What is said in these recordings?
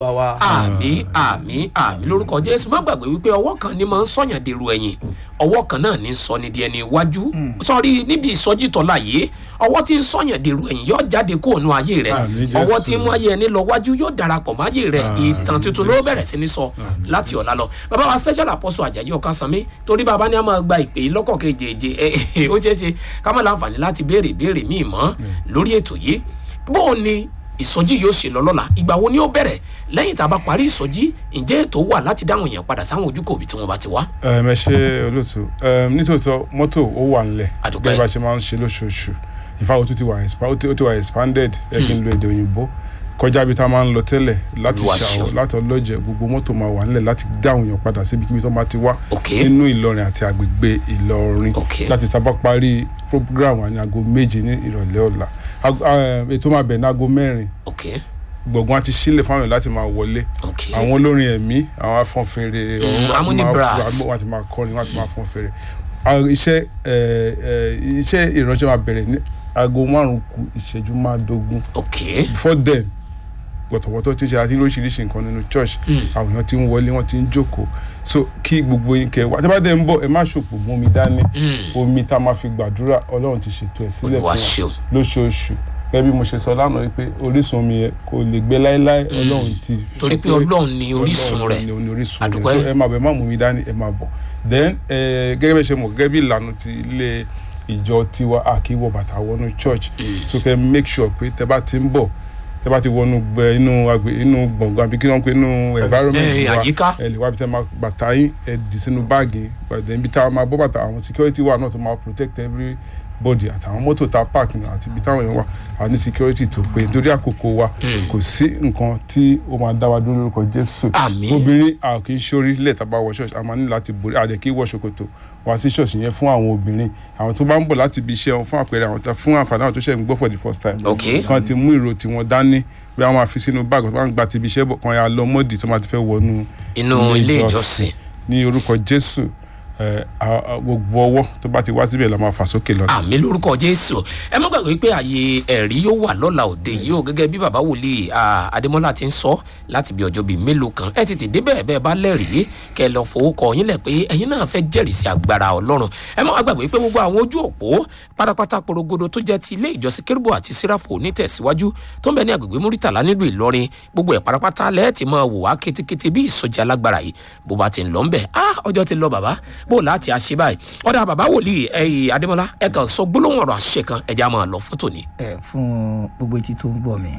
wa. àmì àmì àmì lórúkọ jésù má gbàgbé wípé ọwọ́ kan ni máa ń sọ̀yàn dèrò ẹ̀yìn ọwọ́ kan náà ní ń sọ ní di ẹni iwájú sọrí níbi ìsọjí tọ́lá yìí ọwọ́ tí ń sọ̀yàn dèrò ẹ̀yìn yóò jáde kó ònú ayé rẹ Àmín, Jésù. ọwọ́ tí ń mú ayé ẹni lọ wájú yóò darapọ̀ mọ́ ayé rẹ ìtàn tuntun ló bẹ̀rẹ̀ sí ní sọ láti ọ̀la lọ bàbá wa special apostle ajayi ọ̀kasánmi torí bàbá ní a máa gba ìpè yìí lọ́kọ̀ kejì ẹ ó ṣeé ṣe ká má láǹfààní láti béèrè béèrè míì mọ́ lórí ètò yìí bóò ni ìsọjí yóò ṣe lọ lọ́la ìgbà wo ni ó bẹ̀rẹ̀ lẹ́yìn tá a bá parí ìsọjí ǹjẹ́ ètò wà láti dáhùn èèyàn padà sáwọn ojúkò òbí tí wọ́n bá ti wá. ẹ ẹ ṣe olóòtú Em, nítòótọ́ mọ́tò ó wà nílẹ̀ Àdúpẹ́. gẹ́gẹ́ bá ṣe máa ń ṣe lóṣooṣù ìfáwọ́ tó ti wà expa- ó ti- ó ti wà expanded ẹ kí n lo èdè òyìnbó kọjá bí tá a máa ń lọ tẹ́lẹ̀ láti Olúwa ṣàwọ̀ ṣeun. láti ọlọ́jẹ̀ gbogbo mọ́tò máa wà nílẹ̀ láti dáhùn èèyàn padà síbi kíbi tó máa ti wá Ok. nínú Ìlọrin àti àgbègbè Ìlọrin Ok. láti sábà parí program wa ní aago méje ní ìrọ̀lẹ́ ọ̀la Aago- eh, ètò máa bẹ̀ ní aago mẹ́rin ok gbọ̀ngàn àti sílẹ̀ fáwọn èèyàn láti máa wọlé ok àwọn olórin ẹ̀mí àwọn afọ́nfèrè Mm, ọ̀run láti Harmony máa Brass. fún- wọ́n ti máa kọrin wọ́n ti máa fọ́n fèrè Àwọn iṣẹ́ ẹ̀, ẹ̀, iṣẹ́ ìránṣẹ́ máa bẹ̀rẹ̀ ní aago márùn-ún kù ìṣẹ́jú márùndógún ok before then wọ̀tọ̀wọ̀tọ̀ ti ṣe àti lóríṣiríṣi nǹkan nínú church àwọn èèyàn ti ń wọlé wọ́n ti ń jókòó so kí gbogbo yín kẹ wá tí a bá dẹ̀ ń bọ̀ ẹ má ṣòpò mú omi dání omi tá a máa fi gbàdúrà ọlọ́run ti ṣètò ẹ̀ sílẹ̀ Olúwa fún ṣeun. wa lóṣooṣù gẹ́gẹ́ bí mo ṣe sọ lánàá wípé orísun omi yẹn kò lè gbé láéláé ọlọ́run ti Torí sọ pé Ọlọ́run ni orísun Ọlọ́run rẹ̀. ni- ni orísun rẹ̀ Àdúpẹ́. so ẹ máa bọ̀ ẹ má mú mi dání ẹ máa bọ̀ then eh, gẹ́gẹ́ bí ẹ ṣe mọ̀ gẹ́gẹ́ bí ìlànà ti ilé ìjọ tiwa àkíwọ̀ bàtà wọnú church so kẹ́ make sure pé tẹ bá ti ń bọ̀ tẹ bá ti wọnú gbẹ inú agbè inú gbọ̀ngàn àbí kí wọ́n pe inú environment Eh, wa àyíká. ẹ lè wá bí tẹ máa bàtà yín ẹ dì sínú báàgì gbàdé ibi tá a máa bọ́ bàtà àwọn security wa náà tó máa protect everybody àtàwọn mọ́tò tá a park náà àti ibi táwọn èèyàn wà a ní security tó pé nítorí àkókò wa kò sí nǹkan tí ó máa dá wa dúró lórúkọ Jésù Àmín. obìnrin a kì í ṣorí lẹ́ẹ̀ tá a bá wọ ṣọ́ọ̀ṣì a máa ní láti borí a dẹ̀ kì í wọ ṣòkòtò wá sí ṣọ́ọ̀ṣì yẹn fún àwọn obìnrin àwọn tó bá ń bọ̀ láti ibi iṣẹ́ wọn fún àpẹẹrẹ àwọn tó fún àǹfààní àwọn tó ṣẹ̀ ń gbọ́ for the first time Ok. kan ti mú ìró tiwọn dání bí wọ́n máa fi sínú báàgì tó bá ń gba ti ibi iṣẹ́ bọ̀ kan ya lọ mọ́dì tó máa ti fẹ́ wọnú Inú ilé ìjọsìn. ní orúkọ Jésù ẹ, a- a- gbogbo ọwọ́ tó bá ti wá síbẹ̀ la máa fà sókè lọ. àmì lórúkọ jésù ẹ má gbàgbé pé àyè ẹ̀rí yóò wà lọ́la òde yìí ó gẹ́gẹ́ bí bàbá wòlíì ah, adémọ́lá ti ń sọ láti bí ọjọ́ bíi mélòó kan ẹ tètè débẹ̀ bẹ́ẹ̀ bá lẹ́rìí kẹ́ ẹ lọ fowókọ yín lẹ̀ pé ẹ̀yin náà fẹ́ jẹ́rìí sí agbára ọlọ́run ẹ má gbàgbé pé gbogbo àwọn ojú òpó pátápátá porogodo tó jẹ́ ti ilé ìjọsìn kérúbù àti síráfò onítẹ̀síwájú tó ń bẹ ní agbègbè múrítàlá nílùú ìlọrin gbogbo ẹ̀ pátápátá lẹ́ẹ̀tì máa wò wá kétékété bí ìsọjí alágbára yìí bó bá ti ń lọ ń bẹ̀ ah ọjọ́ ti lọ bàbá bó láti àṣẹ báyìí ọ̀dà bàbá wòlíì ẹ̀yìn adémọlá ẹ kàn sọ gbólóhùn ọ̀rọ̀ àṣẹ kan ẹ̀já máa lọ fótó ni. ẹ fún gbogbo etí tó ń gbọ́ mi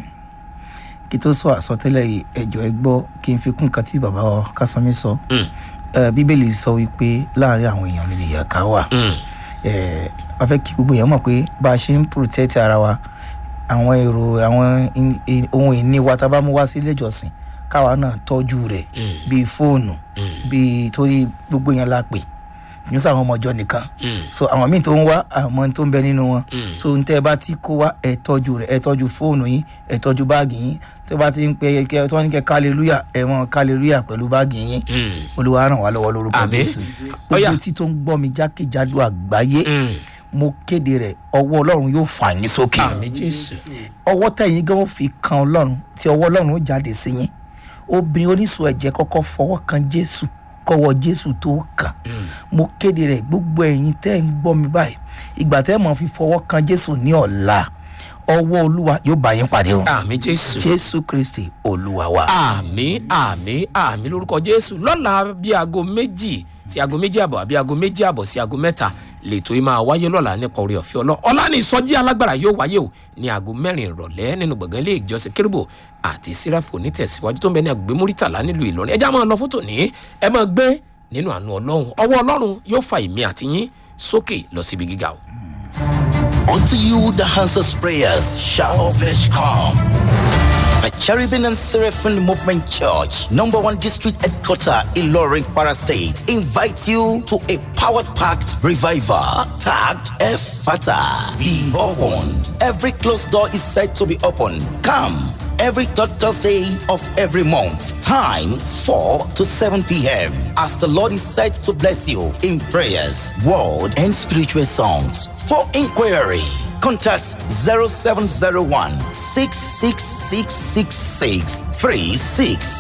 kí tó sọ àsọtẹ́lẹ̀ yìí ẹjọ ẹ gbọ́ kí n fi kún nǹkan tí bàbá wa Kásánmí sọ Mm. ẹ bíbélì sọ wípé láàrin àwọn èèyàn mi lè yà ká wà Mm. ẹ a fẹ́ kí gbogbo èèyàn mọ̀ pé bá a ṣe ń protect ara wa àwọn èrò àwọn in- in- ohun ìní wa tá a bá mú wá sí ilé ìjọsìn káwa náà tọ́jú rẹ̀ Mm. bíi fóònù bíi torí gbogbo èèyàn la pè ní sọ àwọn ọmọ ọjọ́ nìkan Mm. so àwọn míì tó ń wá àwọn tó ń bẹ nínú wọn Mm. so n tẹ́ ẹ bá ti kó wá ẹ tọ́jú rẹ̀ ẹ tọ́jú fóònù yín ẹ tọ́jú báàgì yín tẹ́ bá ti ń pe kẹ tí wọ́n ní kẹ kálẹ́lúyà ẹ mọ kálẹ́lúyà pẹ̀lú báàgì yín Mm. olúwa ràn wá lọ́wọ́ lórúkọ Àmín. jésù Ọ̀yá. gbogbo tí tó ń gbọ́ mi jákèjádò àgbáyé Mm. mo kéde rẹ̀ ọwọ́ ọlọ́run yóò fà yín sókè àmì jésù. ọwọ́ tẹ̀yìn gan ó fi kan ọlọ́run tí ọwọ́ ọlọ́run ó jáde sí yín obìnrin oníṣòwò ẹ̀jẹ̀ kọ́kọ́ fọwọ́ kan jésù kọ́wọ́ jésù tó kàn mo kéde rẹ̀ gbogbo ẹ̀yin tẹ́ ń gbọ́ mi báyìí ìgbà tẹ́ mọ̀ fi fọwọ́ kan jésù ní ọ̀la ọwọ́ olúwa yóò bá yín pàdé o àmì jésù. jésù kristi olúwa wa. àmì àmì àmì lórúkọ jésù lọ́la bí aago méjì sí aago méjì àbọ̀ àbí aago méjì àbọ̀ sí aago mẹ́ta lètò yìí máa wáyé lọ́la nípa orí ọ̀fẹ́ ọlọ́ ọ̀la ní ìsọjí alágbára yóò wáyé o ní aago mẹ́rin ìrọ̀lẹ́ nínú gbọ̀ngàn ilé ìjọsìn kérúbù àti síráfù onítẹ̀síwájú tó ń bẹ ní agbègbè múrítàlá nílùú ìlọrin ẹjá máa lọ fótó ní ẹ máa gbé nínú àánú ọlọ́run ọwọ́ ọlọ́run yóò fa ìmí àti yín sókè lọ síbi gíga o. Unto you the answers prayers shall all flesh come. The Cherubim and Seraphim Movement Church, number one district headquarter in Loring, Kwara State, invite you to a powered-packed revival tagged Efata. Be opened. Every closed door is said to be open. Come every third Thursday of every month. Time 4 to 7 p.m. As the Lord is said to bless you in prayers, word, and spiritual songs. For inquiry, Contact 0701 6666636